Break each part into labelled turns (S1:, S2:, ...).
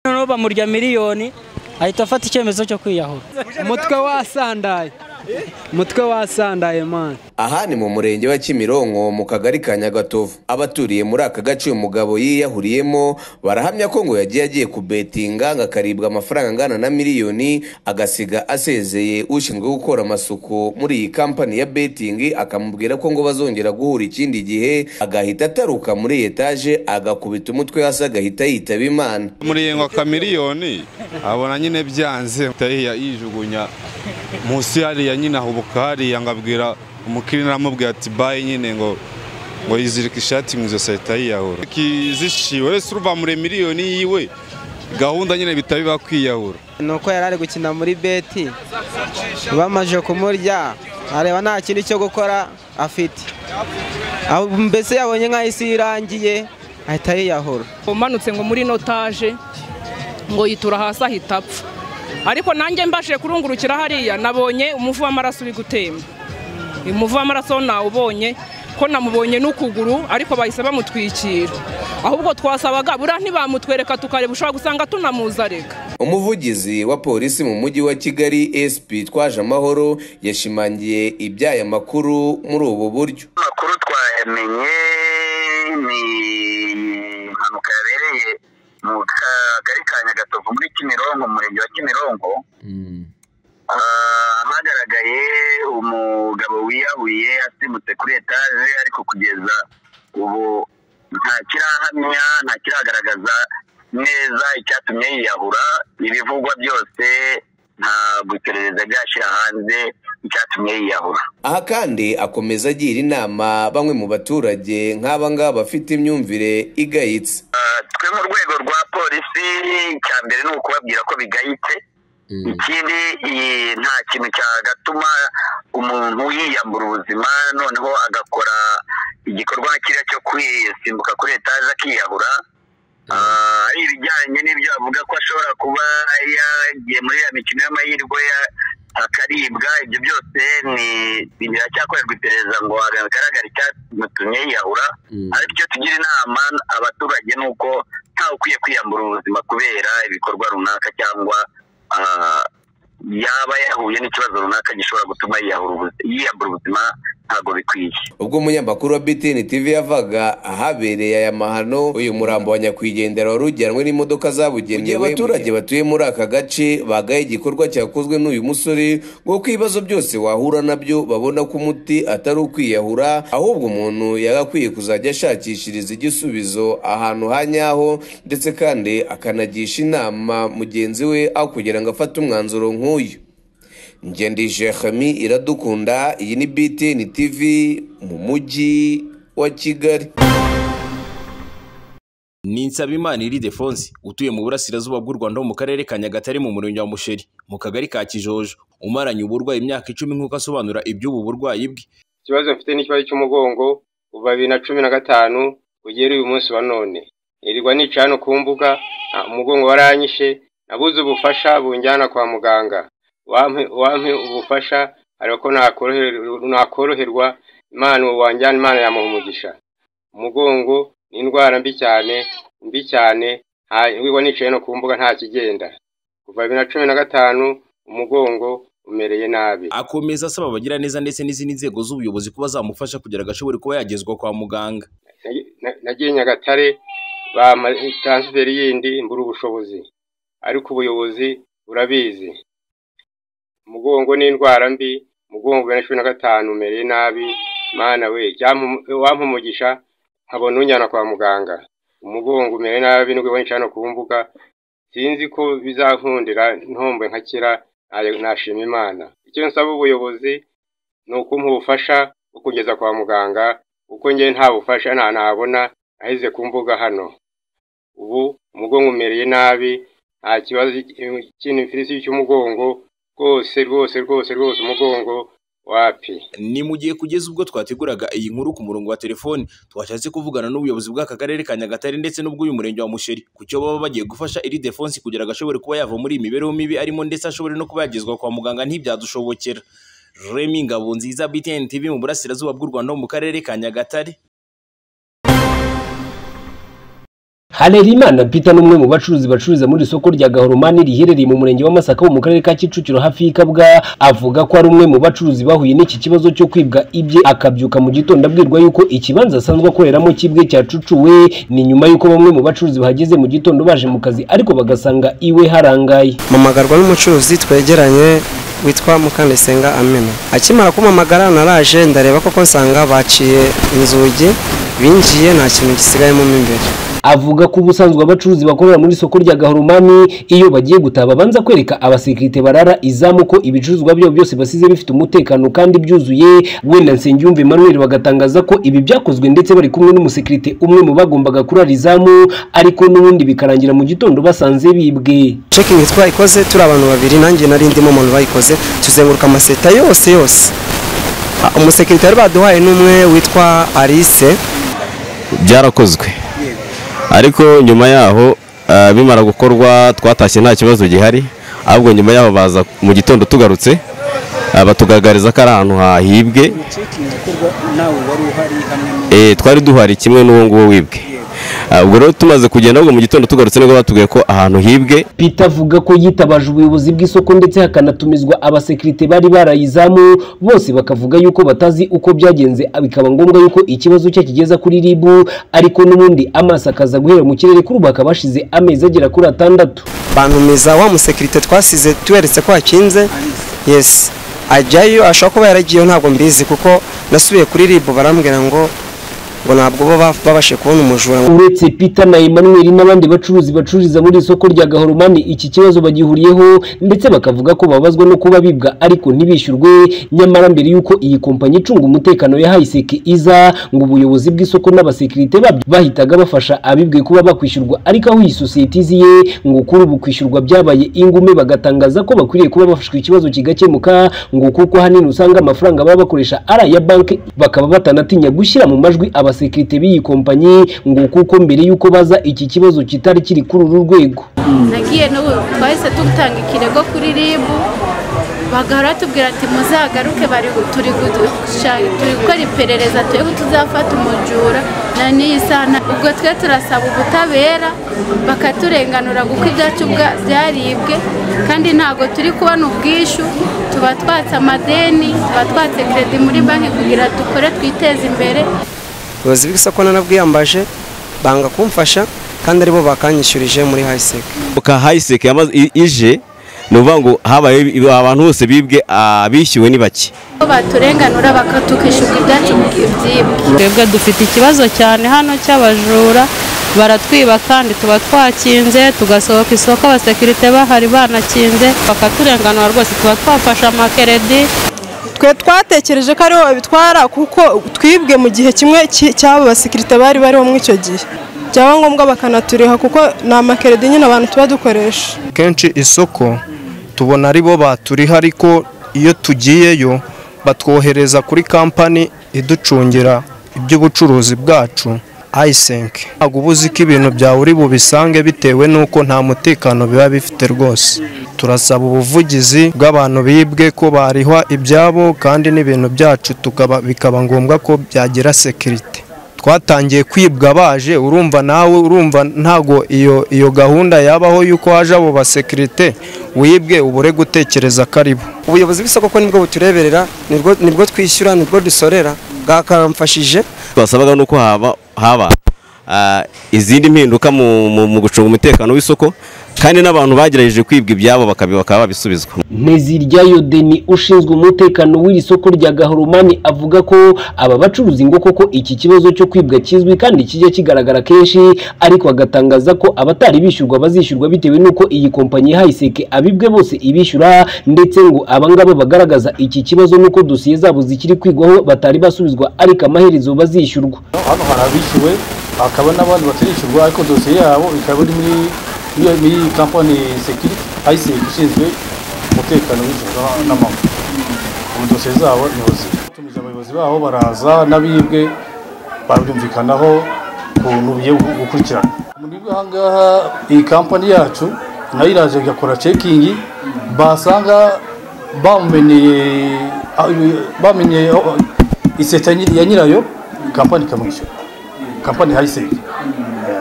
S1: noneho bamurya miliyoni ahita afata icyemezo cyo kwiyahura
S2: umutwe wasandaye umutwe wasandaye mani
S3: aha ni mu murenge wa kimironko mu kagari ka nyagatovu abaturiye muri aka gace uyu mugabo yiyahuriyemo barahamya ko ngo yagiye agiye kubetinga ngo akaribwa amafaranga angana na miliyoni agasiga asezeye ushinzwe gukora amasuku muri iyi kampani ya betingi akamubwira ko ngo bazongera guhura ikindi gihe agahita ataruka muri etaje agakubita umutwe hasi agahita yitaba imana
S4: murenga ka miliyoni abona nyine byanze tahiya yijugunya munsi hariya nyine ahubuka hariya ngo abwira umukiriya aramubwira ati bayi nyine ngo ngo yizirike ishati mu ijosi ahita yiyahura zishiwe wese uruva muri miliyoni yiwe gahunda nyine bitaba biba kwiyahura
S2: ni uko yari ari gukina muri beti bamaze kumurya areba nta kindi cyo gukora afite mbese yabonye nk'aho isi irangiye ahita yiyahura
S5: umanutse ngo muri notaje ngo yitura hasi ahita apfa ariko nanjye mbashije kurungurukira hariya nabonye umuvu w'amaraso uri gutemba umuvu w'amaraso nawubonye ko namubonye n'ukuguru ariko bahise bamutwikira ahubwo twasabaga buriya ntibamutwereka tukareba ushobora gusanga tunamuza reka
S3: umuvugizi wa polisi mu mujyi wa kigali sp twaje amahoro yashimangiye iby'aya makuru muri ubu buryo
S6: amakuru twayamenye ni impanuka yabereye mu kagari ka nyagatovu muri kimironko mu murenge wa kimironko hagaragaye umugabo wiyahuye asimbutse kuri etaje ariko kugeza ubu nta kirahamya nta kiragaragaza neza icyatumye yiyahura ibivugwa byose ntabwo iperereza ryashyira hanze icyatumye yiyahura
S3: aha kandi akomeza agira inama bamwe mu baturage nk'aba ngaba bafite imyumvire igayitse
S6: twe mu rwego rwa polisi icya mbere ni ukubabwira ko bigayitse ikindi nta kintu cyagatuma umuntu yiyambura ubuzima noneho agakora igikorwa kiriya cyo kwisimbuka kuri etaje akiyahura ari ibijyanye n'ibyo avuga ko ashobora kuba yagiye muri ya mikino y'amahirwe akaribwa ibyo byose ni biracyakorerwa iperereza ngo hagaragare icyatumye yiyahura ariko icyo tugira inama abaturage ni uko ntawe ukwiye kwiyambura ubuzima kubera ibikorwa runaka cyangwa yaba yahuye n'ikibazo runaka gishobora gutuma yiyambura ubuzima ntabwo bikwiye
S3: ubwo umunyamakuru wa BTN TV yavaga ahabereye aya mahano uyu murambo wa nyakwigendera wari ujyanwe n'imodoka zabugenewe abaturage batuye muri aka gace bagaye igikorwa cyakozwe n'uyu musore ngo ko ibibazo byose wahura nabyo babona ko umuti atari ukwiyahura ahubwo umuntu yagakwiye kuzajya ashakishiriza igisubizo ahantu ha nyaho ndetse kandi akanagisha inama mugenzi we aho kugira ngo afate umwanzuro nk'uyu ngendije hami iradukunda iyi ni BTN TV mu mujyi wa Kigali
S7: ni Nsabimana Iridefonse utuye mu burasirazuba bw'u Rwanda mu karere ka Nyagatare mu murenge wa Musheri mu kagari ka Kijojo umaranye uburwayi imyaka icumi nk'uko asobanura iby'ubu burwayi bwe
S8: ikibazo bafite n'ikibazo cy'umugongo kuva bibiri na cumi na gatanu ugera uyu munsi wa none nirirwa nica hano ku mbuga umugongo waranyishe nabuze ubufasha bunjyana kwa muganga wampe ubufasha ariko nakoroherwa imana wanjyana imana yamuha umugisha umugongo ni indwara mbi cyane mbi cyane wiwa nicaye no ku mbuga nta kigenda kuva bibiri na cumi na gatanu umugongo umereye nabi
S7: akomeza asaba abagira neza ndetse n'izindi nzego z'ubuyobozi kuba zamufasha kugira agashobore kuba yagezwa kwa muganga
S8: nagiye nyagatare bampa transferi yindi mbura ubushobozi ariko ubuyobozi burabizi umugongo ni indwara mbi umugongo bibiri na cumi na gatanu umereye nabi mwana we wampa umugisha nkabona unjyana kwa muganga umugongo umereye nabi nibwo ubona hano ku mbuga sinzi ko bizankundira ntombe nkakira nashima imana icyo nsaba ubuyobozi ni ukumpa ubufasha bwo kugeza kwa muganga kuko njyewe nta bufasha ntabona aheze ku mbuga hano ubu umugongo umereye nabi nta kibazo cy'inifirisi cy'umugongo rwose rwose rwose rwose umugongo wapi
S7: ni mu gihe kugeza ubwo twateguraga iyi nkuru ku murongo wa telefoni twashatse kuvugana n'ubuyobozi bw'aka karere ka nyagatare ndetse n'ubw'uyu murenge wa musheri ku cyo baba bagiye gufasha iri defense kugira ngo ashobore kuba yava muri iyi mibereho mibi arimo ndetse ashobore no kuba yagezwa kwa muganga ntibyadushobokera remi ngabo nziza btn tv mu burasirazuba bw'u rwanda mu karere ka nyagatare harerimana peter ni umwe mu bacuruzi bacuruza muri iri soko rya gahoromani riherereye mu murenge wa masaka wo mu karere ka kicukiro hafi y'ikabwa avuga ko ari umwe mu bacuruzi bahuye n'iki kibazo cyo kwibwa ibye akabyuka mu gitondo abwirwa yuko ikibanza asanzwe akoreramo cyibwe cyacucuwe ni nyuma y'uko bamwe mu bacuruzi bahageze mu gitondo baje mu kazi ariko bagasanga iwe harangaye
S2: mpamagarwa n'umucuruzi twegeranye witwa mukandesenga amena akimara kumpamagara naraje ndareba koko nsanga baciye inzugi binjiye nta kintu gisigayemo mo imbere
S7: avuga ko ubusanzwe abacuruzi bakorera muri soko rya gahoromani iyo bagiye gutaha babanza kwereka abasekirite barara izamu ko ibicuruzwa byabo byose basize bifite umutekano kandi byuzuye wenda nsengiyumva emmanuel bagatangaza ko ibi byakozwe ndetse bari kumwe n'umusekirite umwe mu bagombaga kurara izamu ariko n'ubundi bikarangira mu gitondo basanze bibwe
S2: cekingi twayikoze turi abantu babiri nanjye nari ndimo umuntu bayikoze tuzenguruka amaseta yose yose Ah, umusekirite wari baduhaye n'umwe witwa alice
S9: byarakozwe ariko nyuma yaho ah, bimara gukorwa twatashye nta kibazo gihari ahubwo nyuma yaho baza mu gitondo tugarutse ah, batugaragariza ko ari ahantu hahibwe Eh, twari duhari kimwe n'uwo nguwo wibwe Ah, ubwo rero tumaze kugenda ahubwo mu gitondo tugarutse nibwo batubwiye ko ahantu hibwe
S7: Peter avuga ko yitabaje ubuyobozi bw'isoko ndetse hakanatumizwa abasekirite bari barayizamu bose bakavuga yuko batazi uko byagenze bikaba ngombwa yuko ikibazo cye kigeza kuri RIB ariko n'ubundi amaso akaza guhera mu kirere kuri ubu hakaba hashize amezi agera kuri atandatu
S2: bantumiza wa musekirite twasize tuweretse ko hakinze yesi ajyayo ashobora kuba yaragiyeyo ntabwo mbizi kuko nasubiye kuri ribu barambwira ngo ngo ntabwo bo ba- babashe kubona umujura ngo
S7: uretse Peter na Emmanuel n'abandi bacuruzi bacururiza muri iri soko rya Gahoromani iki kibazo bagihuriyeho ndetse bakavuga ko babazwa no kuba bibwa ariko ntibishyurwe nyamara mbere y'uko iyi kompanyi icunga umutekano yahaye iseke iza ngo ubuyobozi bw'isoko n'abasekirite babyo bahitaga bafasha abibwe kuba bakwishyurwa ariko aho iyi sosiyete iziye ngo kuri ubu kwishyurwa byabaye ingume bagatangaza ko bakwiriye kuba bafashwe ikibazo kigakemuka ngo kuko ahanini usanga amafaranga baba bakoresha ari aya banki bakaba batanatinya gushyira mu majwi abasekirite b'iyi kompanyi ngo kuko mbere y'uko baza iki kibazo kitari kiri kuri uru rwego
S5: nagiye n'ubu twahise dutanga ikirego kuri RIB bagahora batubwira ati muzagaruke bari gu- turi gushaka- turi gukora iperereza turi ko tuzafata umujura na n'iyi sana ubwo twe turasaba ubutabera bakaturenganura kuko ibyacu bwa- byaribwe kandi ntabwo turi kubona ubwishyu tuba twatse amadeni tuba twatse kredi muri banki kugira dukore twiteze imbere
S2: ubuyobozi bw'isoko narabwiyambaje banga kumfasha kandi aribo bakanyishyurije muri hayiseke
S9: ka hayiseke yamaze i- ije ni ukuvuga ngo habaye ibi- abantu bose bibwe abishyuwe ni bake
S5: ko baturenganura bakatukishyurwa ibyacu byibwe
S10: twebwe dufite ikibazo cyane hano cy'abajura baratwiba kandi tuba twakinze tugasohoka isoko abasekirite bahari banakinze bakaturenganura rwose tuba twafashe amakeredi
S11: twe twatekereje ko ariho babitwara kuko twibwe mu gihe kimwe cy- cy'abo basekirite bari bariho muri icyo gihe byaba ngombwa bakanaturiha kuko ni amakeredi nyine abantu tuba dukoresha
S12: kenshi isoko tubona ari bo baturiha ariko iyo tugiyeyo batwohereza kuri kampani iducungira iby'ubucuruzi bwacu ayisenke ntabwo uba uzi ko ibintu byawe uri bubisange bitewe n'uko nta mutekano biba bifite rwose turasaba ubuvugizi bw'abantu bibwe ko barihwa ibyabo kandi n'ibintu byacu tukaba bikaba ngombwa ko byagira sekirite twatangiye kwibwa baje urumva nawe urumva ntago iyo iyo gahunda yabaho y'uko haje abo basekirite wibwe ubure gutekereza ko ari bo
S2: ubuyobozi bw'isoko ko nibwo butureberera nibwo nibwo twishyura nibwo dusorera bwakamfashije
S9: twasabaga nuko haba haba ah, izindi mpinduka mu- mu mu gucunga umutekano w'isoko kandi n'abantu bagerageje kwibwa ibyabo bakabi- bakaba babisubizwa
S7: nteziryayo deni ushinzwe umutekano w'iri soko rya gahoromani avuga ko aba bacuruzi ngo koko iki kibazo cyo kwibwa kizwi kandi kijya kigaragara kenshi ariko agatangaza ko abatari bishyurwa bazishyurwa bitewe n'uko iyi kompanyi ihaye iseke abibwe bose ibishyura ndetse ngo abangaba bagaragaza iki kibazo n'uko dosiye zabo zikiri kwigwaho batari basubizwa ariko amaherezo bazishyurwa
S13: hano hari abishyuwe hakaba n'abandi batirishyurwa ariko dosiye yabo ikaba iri muri muri- muri kampani sekiriti ayiseki ishinzwe umutekano w'ijoro n'amahoro ubu dosiye zabo ni buzima tumije abayobozi baho baraza n'abibwe babyumvikanaho ukuntu bigiye gu- gukurikirana mwebwe aha ngaha iyi kampani yacu nayo iraje igakora cekingi basanga bamumeneye bamenye iseta ya nyirayo kampani ikamwishyura kampani hayiseki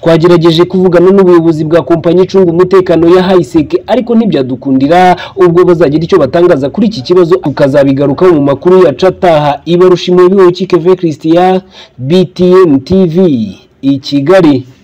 S7: twagerageje kuvugana n'ubuyobozi bwa kompanyi icunga umutekano ya hayiseke ariko ntibyadukundira ubwo bazagira icyo batangaza kuri iki kibazo tukazabigarukaho mu makuru ya cataha ibarusha impubiwe kikeve christian btn tv i kigali